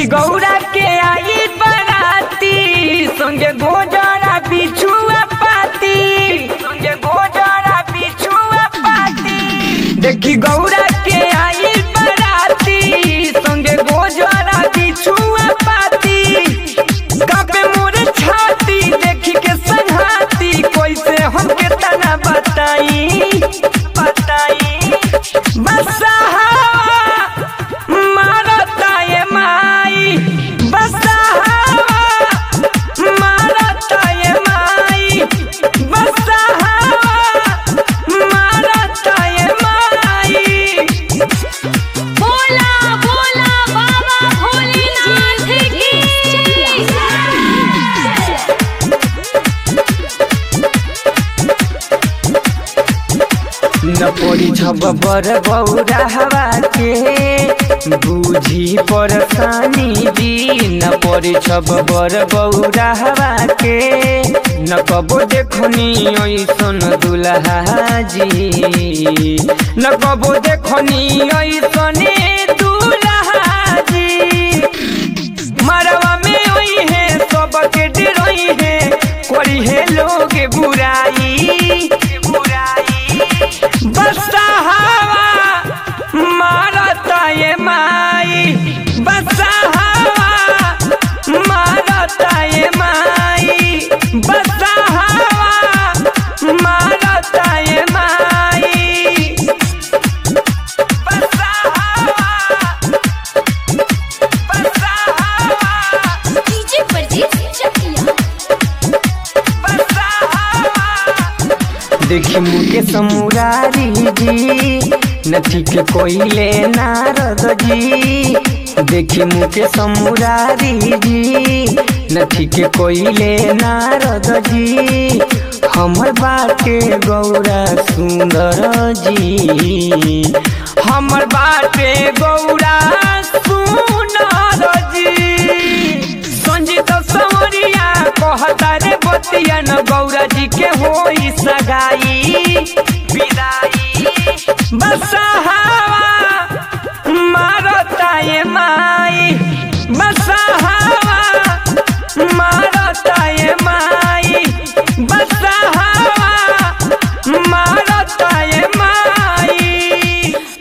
गौरा के आई बराती संगे गोजरा बिछुआ पाती संगे गोजरा बिछुआ पाती देखी गौरा के आई बराती संगे गोजरा बिछुआ पाती कापे मोर छाती देखी के संघाती कैसे हमके तना बताई बताई बसहा मारता ये माई बसहा मारता ये माई बसहा मारता ये माई बोला बोला बाबा भोलेनाथ की न पड़ी छब बर बौरा हवा के बूझी परेशानी जी न पड़ी छब बर बौरा हवा के न कबो देखनी ऐसन दुल्हा जी न कबो देखनी ऐसन दुल्हा जी मरवा में ओई है सबके डरोई है कोरी है लोग बुराई बुराई बसा हवा मारता ये माई बसा हवा मारता ये माई बसा हवा मारता ये माई बसा हवा बसा हवा डीजे परदेस चकिया देखी मुके समुरारी जी नथी के कोइले नारद जी देखी मुके समुरारी जी नथी के कोइले नारद जी हमर बाटे गौरा सुंदर जी हमर बाटे गौरा सुंदर जी संजीत सवरिया कहता रे बतिया न गौरा जी के होई सगाई विदाई बसहा